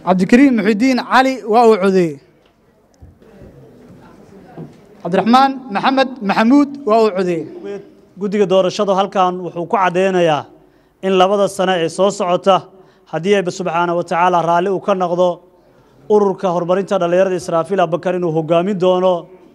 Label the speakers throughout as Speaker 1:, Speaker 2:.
Speaker 1: cabdikariim muxidiin cali waa uu codeeyey cabdiraxmaan maxamed maxamuud waa uu codeeyey
Speaker 2: guddiga doorashadu halkan wuxuu ku caddeynayaa in labada sane ee soo socota haddii ayba subxaana wa tacaala raalli uu ka noqdo ururka horumarinta dhallinyarada israafiil abakar inuu hogaamin doono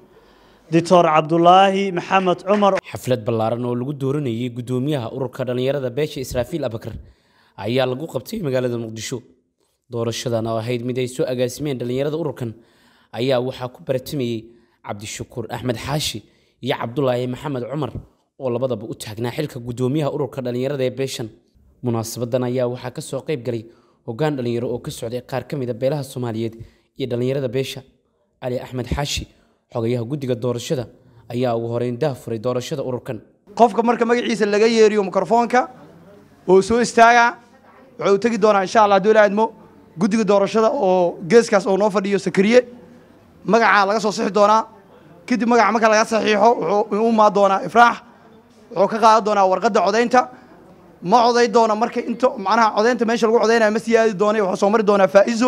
Speaker 2: doctor cabdulaahi maxamed cumar
Speaker 3: xaflad ballaaran oo lagu dooranayay guddoomiyaha ururka dhallinyarada beesha israafiil abakar ayaa lagu qabtay magaalada muqdisho doorashadan oo ahayd mid ay soo agaasimeen dhallinyarada ururkan ayaa waxaa ku baratamayey cabdishakuur axmed xaashi iyo cabdulaahi maxamed cumar oo labadaba u taagnaa xilka guddoomiyaha ururka dhallinyarada ee beeshan munaasabadan ayaa waxaa ka soo qayb galay hoggaan dhallinyaro oo ka socday qaar ka mid a beelaha soomaaliyeed iyo dhallinyarada beesha cali axmed xaashi xogayaha guddiga doorashada ayaa ugu horeyn daafuray doorashada ururkan
Speaker 4: qofka marka magaciisa laga yeeriyo mikrofoonka oo soo istaaga wuxuu tegi doonaa insha allah hadduu ilaadmo guddiga doorashada oo geeskaas oo noo fadhiyo sakariye magacaa laga soo sixi doonaa kadib magaca marka laga saxiixo wuxuu u imaan doonaa ifraax wuxuu ka qaadan doonaa warqadda codaynta ma coday doona marka into macnaha codaynta meesha lagu codaynaya ma sii aadi doonay wuxuu soo mari doonaa faa'izo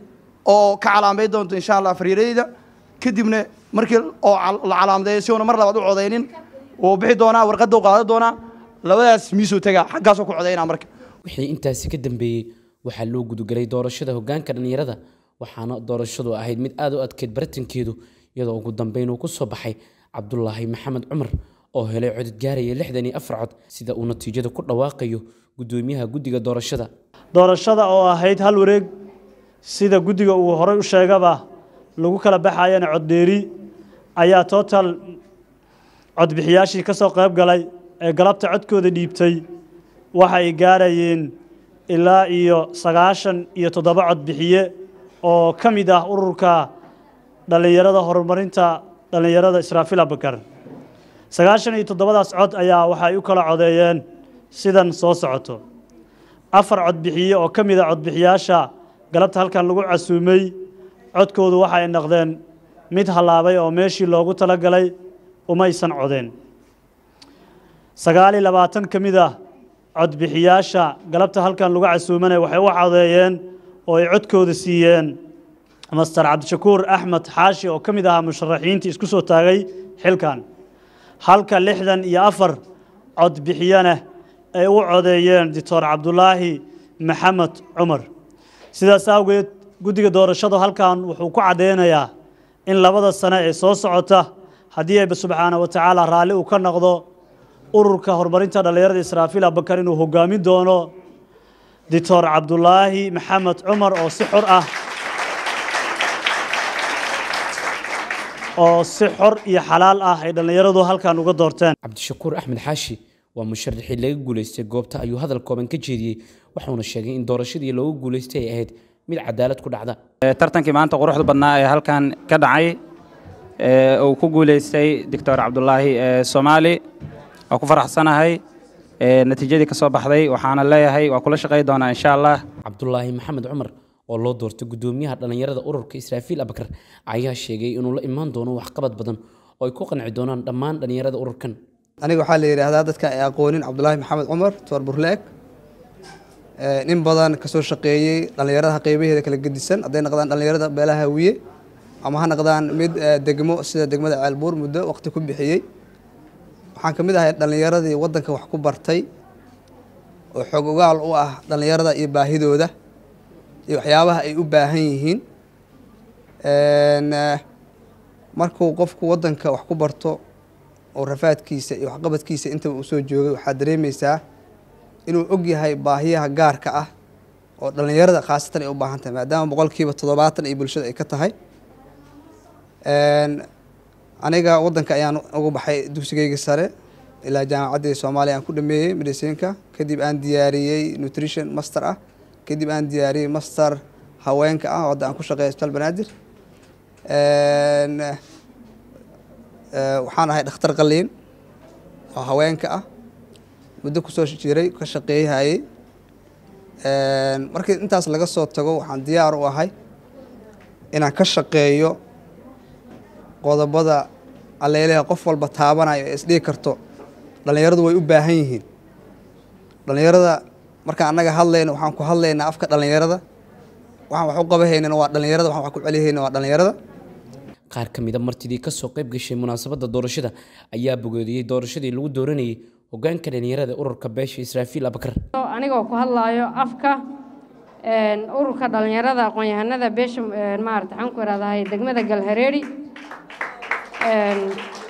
Speaker 4: oo ka calaamay doonto insha allah fariiradeyda kadibna markii oo la calaamadeeyo si uuna mar labaad u codaynin wuu bixi doonaa warqadda u qaadan doonaa labadaas miisuu tagaa xaggaasoo ku codaynaa marka
Speaker 3: wixii intaasi ka dambeeyey waxaa loo gudagelay doorashada hoggaanka dhallinyarada waxaana doorashadu ahayd mid aad u adkeyd baratankeedu iyadoo ugu dambeyn uu ku soo baxay cabdulaahi maxamed cumar oo helay codod gaaraya lixdan iyo afar cod sida uu natiijada ku dhawaaqayo guddoomiyaha guddiga doorashada
Speaker 2: doorashada oo ahayd hal wareeg sida guddiga uu horey u sheegaba lagu kala baxayana coddheeri ayaa total codbixiyaashii ka soo qayb galay ee galabta codkooda dhiibtay waxa ay gaarayeen ilaa iyo sagaashan iyo toddoba codbixiye oo ka mid ah ururka dhallinyarada horumarinta dhallinyarada israafiil abakar sagaashan iyo toddobadaas cod ayaa waxay u kala codeeyeen sidan soo socoto afar codbixiye oo ka mid a codbixiyaasha galabta halkan lagu casuumay codkoodu waxa ay noqdeen mid hallaabay oo meeshii loogu tala galay umaysan codeen sagaal iyo labaatan ka mid ah codbixiyaasha galabta halkan lagu casuumanaya waxay u codeeyeen oo ay codkooda siiyeen master cabdishakuur axmed xaashi oo ka mid ahaa musharaxiintii isku soo taagay xilkan halka lixdan iyo afar codbixiyana ay u codeeyeen doctor cabdulaahi maxamed cumar sidaas awgeed guddiga doorashadu halkan wuxuu ku caddeynayaa in labada sane ee soo socota haddii ayba subxaana wa tacaala raalli uu ka noqdo ururka horumarinta dhallinyarada israafiil abakar inuu hogaamin doono doctor cabdulaahi maxamed cumar oo si xor ah oo si xor iyo xalaal ah ay dhallinyaradu halkan uga doorteen
Speaker 3: cabdishakuur axmed xaashi waa musharaxii laga guulaystay goobta ayuu hadal kooban ka jeediyey wuxuuna sheegay in doorashadii loogu guulaystay ay ahayd mid cadaalad ku dhacda
Speaker 5: tartankii maanta quruxda badnaa ee halkan ka dhacay uu ku guulaystay doctor cabdulaahi soomaali waa ku faraxsanahay natiijadii ka soo baxday waxaana leeyahay waa kula shaqay doonaa insha allah
Speaker 3: cabdulaahi maxamed cumar oo loo doortay guddoomiyaha dhallinyarada ururka israafiil abakar ayaa sheegay inuu la imaan doono waxqabad badan oo ay ku qanci doonaan dhammaan dhallinyarada ururkan
Speaker 6: aniga waxaa la yidhaahdaa dadka ay aqoonin cabdulaahi maxamed cumar toor burleeg nin badan kasoo shaqeeyey dhallinyarada qeybaheeda kala gedisan hadday noqdaan dhallinyarada beelaha hawiye ama ha noqdaan mid degmo sida degmada ceelbuur muddo waqti ku bixiyey waxaan ka mid ahay dhallinyaradii waddanka wax ku bartay oo xoog ogaal u ah dhallinyarada iyo baahidooda iyo waxyaabaha ay u baahan yihiin markuu qofku waddanka wax ku barto oo rafaadkiisa iyo waxqabadkiisa intaba uu soo joogay waxaad dareemaysaa inuu og yahay baahiyaha gaarka ah oo dhallinyarada khaasatan ay u baahan tahay maadaama boqolkiiba toddobaatan ay bulshada ay ka tahay aniga waddanka ayaan ugu baxay dugsigeyga sare ilaa jaamacaddii soomaaliya aan ku dhameeyey medicinka kadib aan diyaariyey nutrition master ah kadib aan diyaariyey master haweenka ah oo hadda aan ku shaqeeya isbitaal banaadir waxaan ahay dhakhtar qaliin oo haweenka ah muddo kusoo jiray ka shaqeeyhayey markii intaas laga soo tago waxaan diyaar u ahay inaan ka shaqeeyo qodobada alleeleha qof walba taabanayo ee isdhigi karto dhallinyaradu way u baahan yihiin dhallinyarada markaan annaga hadlayno waxaan ku hadlaynaa afka dhallinyarada waxaan wax u qabahaynana waa dhallinyarada waxaan wax ku celihayna waa dhallinyarada
Speaker 3: qaar ka mida martidii kasoo qayb gashay munaasabadda doorashada ayaa bogoodiyey doorashadii lagu dooranayay hogaanka dhalinyarada ururka beesha israafiil abakar
Speaker 7: anigoo ku hadlaayo afka een, ururka dhallinyarada aqoon-yahanada beesha een, maarata waxaan ku ihahdahay degmada galhareeri Een,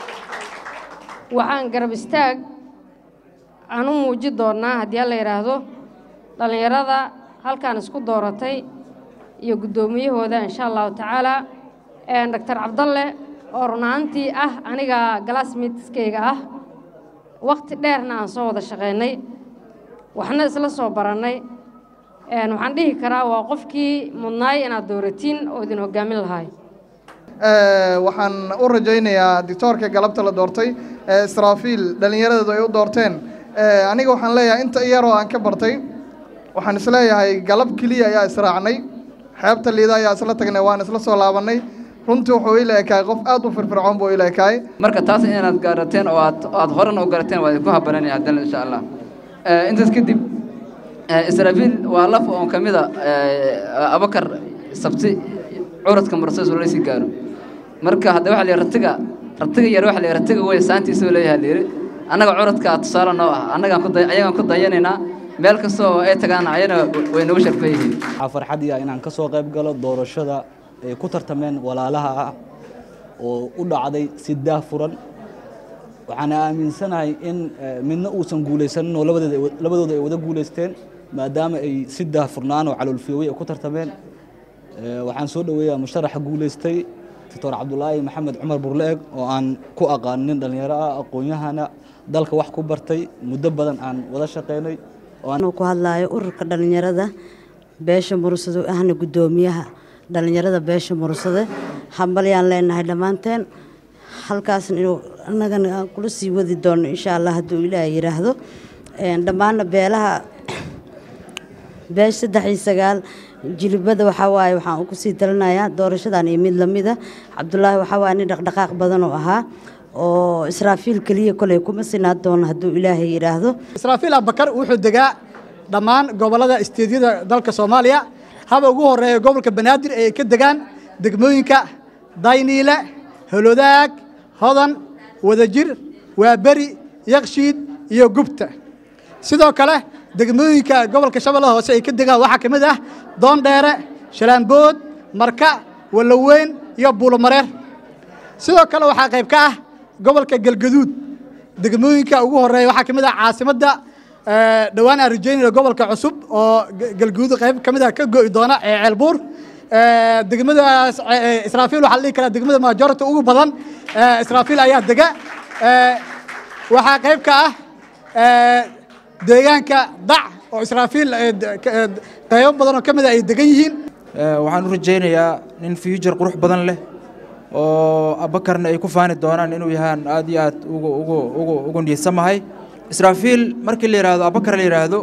Speaker 7: waxaan garab istaag aan u muuji doonaa haddii alla yidhaahdo dhallinyarada halkaan isku dooratay iyo guddoomiyahooda insha allahu tacaala Een, doctor cabdalle oo runaantii ah aniga galaasmiidskayga ah waqti dheerna aan soo wada shaqaynay waxna isla soo barannay Een, waxaan dhihi karaa waa qofkii mudnaay inaad dooratiin oo idin hoggaamin lahaay
Speaker 8: waxaan u rajaynayaa dictoorka galabta la doortay ee israafiil dhallinyaradeedu ay u doorteen Eh, aniga waxaan leeyahay inta iyaroo aan ka bartay waxaan isleeyahay galab keliya ayaa israacnay xeebta liida ayaa isla tagnay waan isla soo laabannay runtii wuxuu ila ekaay qof aad u firfircoon buu ila ekaay
Speaker 9: marka taas inaad gaarateen oo aad aad horena u garateen waa idinku habananaya haddana insha allah Eh, intaas kadib eh, israafiil waa laf oon ka mida eh, abakar sabti curadka mursays oo lasii gaaro marka hadda waxa la yidhi ratiga ratiga yar waxa la yidhi ratiga wey saantiisuu leeyahay la yidhi annaga curadka tusaale noo ah annagaan ku day ayagaan ku dayanaynaa meel kastoo ay tagaan ayana way nagu sharfan yihiin
Speaker 10: waxaa farxad iya inaan ka soo qayb galo doorashada ay ku tartameen walaalaha ah oo u dhacday si daahfuran waxaan aaminsanahay in eh, midna uusan guulaysanin oo labadeeda ay wa- labadooda ay wada guulaysteen maadaama ay si daahfurnaan oo caloolfiyoobay ay ku tartameen Eh, waxaan soo dhoweeyaa musharaxa guulaystay doctor cabdulaahi maxamed cumar burleeg oo aan ku aqaan nin dhallinyaro ah aqoon-yahana dalka wax ku bartay muddo badan aan wada shaqaynay oo aan
Speaker 11: anuu ku hadlaayo ururka dhallinyarada beesha mursado ahna guddoomiyaha dhallinyarada beesha mursade hambalyaan leenahay dhammaanteen halkaasna inuu annagana aan kula sii wadi doono insha allah hadduu ilaahay yidhaahdo Een, dhammaanna beelaha beesha saddex iyo sagaal jilibada waxaa waaye waxaan ku sii talinayaa doorashadan iyo mid lamida cabdulaahi waxaa waaye nin dhaqdhaqaaq badan oo ahaa oo israafiil keliya koley kuma sinaan doono hadduu ilaahay yidhaahdo
Speaker 1: israafiil abakar wuxuu degaa dhammaan gobollada isteedyada dalka soomaaliya haba ugu horeeya gobolka banaadir ee ay ka degaan degmooyinka dayniile holodaag hodan wadajir waaberi yakshiid iyo gubta sidoo kale degmooyinka gobolka shabeellaha hoose ay ka degaan waxaa ka mid ah doondheere shalaambood marka waloweyn iyo buulomareer sidoo kale waxaa qayb ka ah gobolka galgaduud degmooyinka ugu horeeya waxaa ka mid ah caasimadda eh, dhowaan aan rajeynayno gobolka cusub oo G- galgaduud qayb ka mid ah ka go'i doona ee ceelbuur Eh, degmadaas eh, israafiil waxaa la dhihi karaa degmada majority ugu badan eh, israafiil ayaa dega Eh, waxaa qayb ka ah eh, deegaanka dac oo israafiil eh, de- ka- eh, qaybo badan oo ka mid ah ay degan yihiin
Speaker 12: waxaan u rajaynayaa nin future qurux badan leh oo abakarna ay ku faani doonaan inuu yahaan aad iyo aad ugu ugu ugu ugu niidsamahay israafiil markii la yidhaahdo abakar la yidhaahdo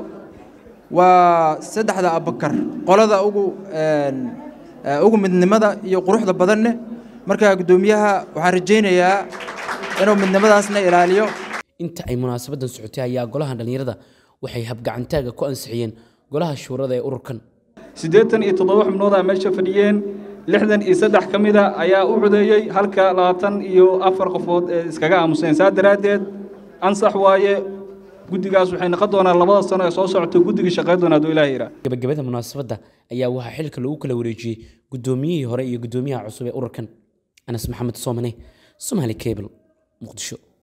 Speaker 12: waa saddexda abakar qolada ugu een, eh, ugu midnimada iyo quruxda badanne marka guddoomiyaha waxaan rajaynayaa inuu midnimadaasna ilaaliyo
Speaker 3: inta ay munaasabadan socotay ayaa golaha dhalinyarada waxay habgacantaaga ku ansixiyeen golaha shuurada ee ururkan
Speaker 13: siddeetan iyo toddoba xubnoodaa meesha fadhiyeen lixdan iyo saddex ka mida ayaa u codeeyey halka labaatan iyo afar qofood ee iskaga aamuseen saa daraaddeed ansax waaye guddigaas waxay noqon doonaan labada sano ee soo socota guddiga shaqayn doona hadduu ilaaha yidhaa
Speaker 3: gabagabada munaasabadda ayaa waxaa xilka lagu kala wareejiyey guddoomiyihii hore iyo guddoomiyaha cusub ee ururkan anas maxamed soomane somaali cable muqdisho